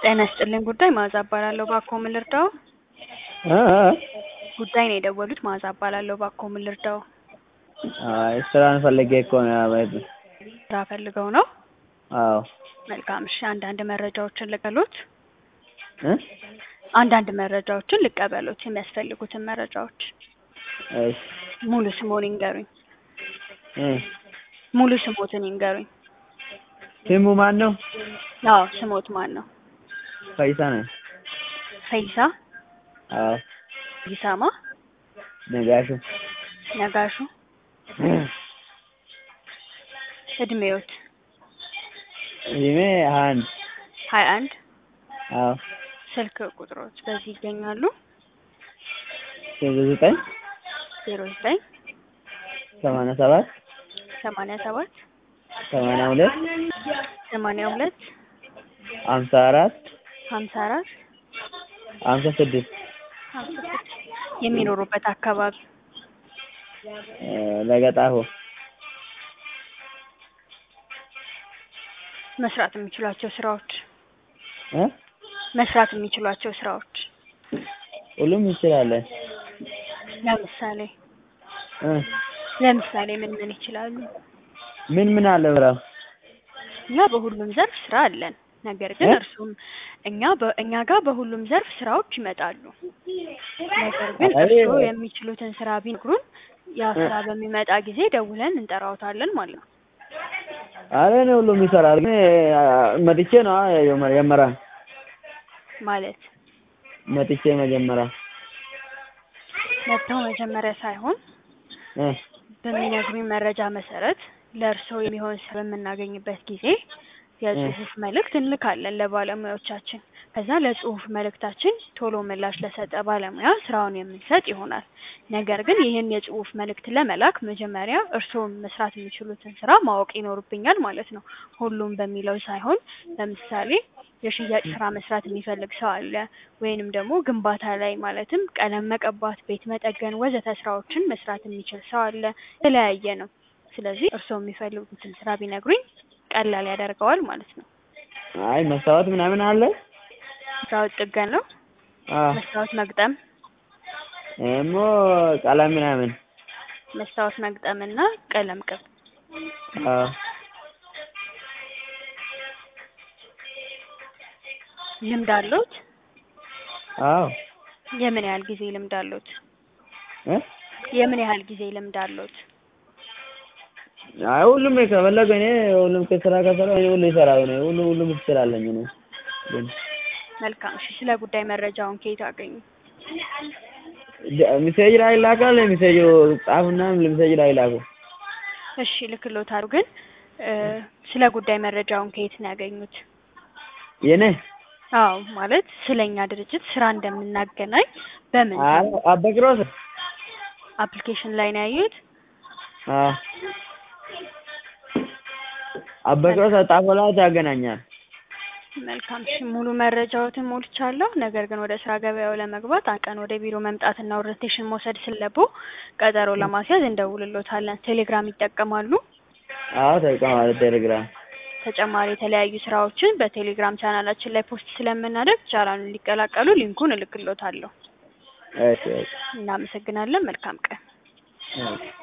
ጤና ይስጥልኝ ጉዳይ መዓዛ እባላለሁ እባክዎ ምን ልርዳዎ? እ እ ጉዳይ ነው የደወሉት መዓዛ እባላለሁ እባክዎ ምን ልርዳዎ? አይ ስራን ፈልጌ እኮ ነው ማለት ነው። ስራ ፈልገው ነው? አዎ መልካም እሺ አንዳንድ መረጃዎችን ልቀበሎት? እ አንዳንድ መረጃዎችን ልቀበሎት የሚያስፈልጉትን መረጃዎች እሺ ሙሉ ስምዎን ይንገሩኝ? እ ሙሉ ስምዎትን ይንገሩኝ? ስሙ ማን ነው? አዎ ስምዎት ማን ነው? ፈይሳ ነኝ። ፈይሳ አዎ ፈይሳ ማ? ነጋሹ ነጋሹ እድሜዎት? እድሜ ሀያ አንድ ሀያ አንድ አዎ ስልክ ቁጥሮት በዚህ ይገኛሉ? ዜሮ ዘጠኝ ዜሮ ዘጠኝ ሰማንያ ሰባት ሰማንያ ሰባት ሰማንያ ሁለት ሰማንያ ሁለት ሀምሳ አራት ሀምሳ አራት ሀምሳ ስድስት ሀምሳ ስድስት የሚኖሩበት አካባቢ? እ ለገጣፎ መስራት የሚችሏቸው ስራዎች? እ መስራት የሚችሏቸው ስራዎች? ሁሉም እንችላለን። ለምሳሌ እ ለምሳሌ ምን ምን ይችላሉ? ምን ምን አለ ስራው? እኛ በሁሉም ዘርፍ ስራ አለን። ነገር ግን እ እርሱም እኛ በ እኛ ጋር በሁሉም ዘርፍ ስራዎች ይመጣሉ። ነገር ግን አይ እርስዎ የሚችሉትን ስራ ቢነግሩን ያ ስራ በሚመጣ ጊዜ ደውለን እንጠራዎታለን ማለት ነው። ኧረ እኔ ሁሉም ይሰራል ግን መጥቼ ነዋ መጀመሪያ ማለት መጥቼ መጀመሪያ መጥተው መጀመሪያ ሳይሆን እ በሚነግሩኝ መረጃ መሰረት ለእርስዎ የሚሆን ስራ በምናገኝበት ጊዜ የጽሁፍ መልእክት እንልካለን ለባለሙያዎቻችን። ከዛ ለጽሁፍ መልእክታችን ቶሎ ምላሽ ለሰጠ ባለሙያ ስራውን የምንሰጥ ይሆናል። ነገር ግን ይህን የጽሁፍ መልእክት ለመላክ መጀመሪያ እርስዎ መስራት የሚችሉትን ስራ ማወቅ ይኖርብኛል ማለት ነው። ሁሉም በሚለው ሳይሆን ለምሳሌ የሽያጭ ስራ መስራት የሚፈልግ ሰው አለ ወይንም ደግሞ ግንባታ ላይ ማለትም ቀለም መቀባት፣ ቤት መጠገን ወዘተ ስራዎችን መስራት የሚችል ሰው አለ የተለያየ ነው። ስለዚህ እርስዎ የሚፈልጉትን ስራ ቢነግሩኝ ቀላል ያደርገዋል ማለት ነው። አይ መስታወት ምናምን አለ? መስታወት ጥገና ነው? አዎ መስታወት መግጠም? እሞ ቀለም ምናምን መስታወት መግጠም እና ቀለም ቅብ አዎ ልምድ አለዎት? አዎ የምን ያህል ጊዜ ልምድ አለዎት? እ የምን ያህል ጊዜ ልምድ አለዎት? አይ ሁሉም ከፈለገ እኔ ሁሉም ከስራ ከሰራ እኔ ሁሉ እሰራለሁ እኔ ሁሉ ሁሉም ትችላለኝ እኔ ግን መልካም እሺ ስለ ጉዳይ መረጃውን ከየት አገኙ? ሚሴጅ ላይ ይላካል ሚሴጁ ጻፉና ሚሴጅ ላይ ላኩ። እሺ እልክልዎታለሁ ግን እ ስለ ጉዳይ መረጃውን ከየት ነው ያገኙት? የኔ አዎ ማለት ስለኛ ድርጅት ስራ እንደምናገናኝ በምን አይ አበክሮስ አፕሊኬሽን ላይ ነው ያዩት? አዎ አበክሮስ ጣፎ ላይ ያገናኛል። መልካም እሺ ሙሉ መረጃዎትን ሞልቻለሁ። ነገር ግን ወደ ስራ ገበያው ለመግባት አንድ ቀን ወደ ቢሮ መምጣትና ኦሪንቴሽን መውሰድ ስላለብዎ ቀጠሮ ለማስያዝ እንደውልልዎታለን። ቴሌግራም ይጠቀማሉ? አዎ እጠቀማለሁ ቴሌግራም። ተጨማሪ የተለያዩ ስራዎችን በቴሌግራም ቻናላችን ላይ ፖስት ስለምናደርግ ቻናሉን እንዲቀላቀሉ ሊንኩን እልክልዎታለሁ። እሺ እሺ እናመሰግናለን። መልካም ቀን። እሺ